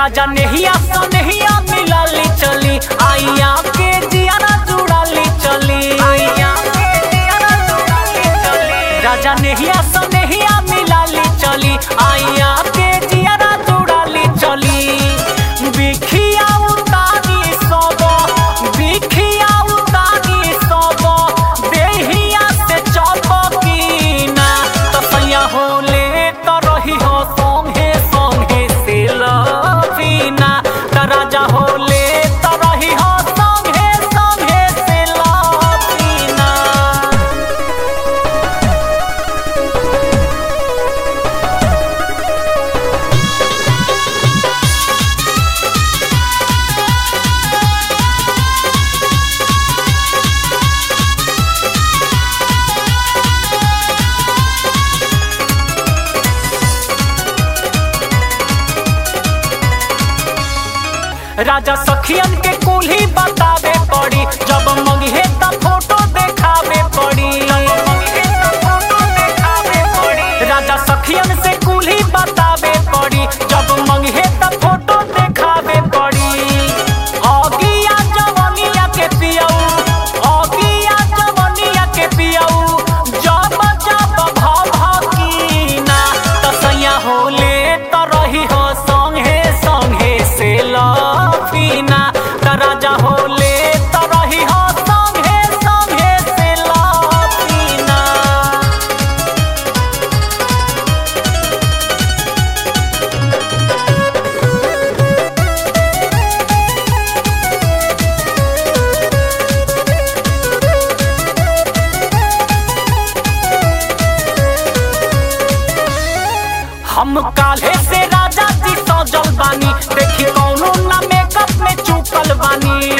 राजा नेहिया सनेहिया मिलाली चली आइया के जियारा जुड़ाली चली आइया के जियारा जुड़ाली चली राजा नेहिया सनेहिया मिलाली चली आइया के जियारा जुड़ाली चली बिखिया उतारी सब बिखिया उतारी सब देहिया से चपकीना तसैया होले त रही हो संगे संगे से लवीना त राजा होले त रही हो संगे संगे से लवीना राजा सखियन के कुल्ही बतावे पड़ी जब मंगिहे त फोटो देखावे पड़ी राजा सखियन से कुल्ही बतावे पड़ी जब मंगिहे त फोटो देखावे पड़ी अगिया जवनिया के पियऊ अगिया जवनिया के पियऊ जब जब भाव भकीना तसैया होले त रही हो संगे संगे से लफीना त राजा होले त रही हो संगे संगे से लफीना हम काल्हे से राजा जी सजल बानी देखी कौनो ना मेकअप में चुकल बानी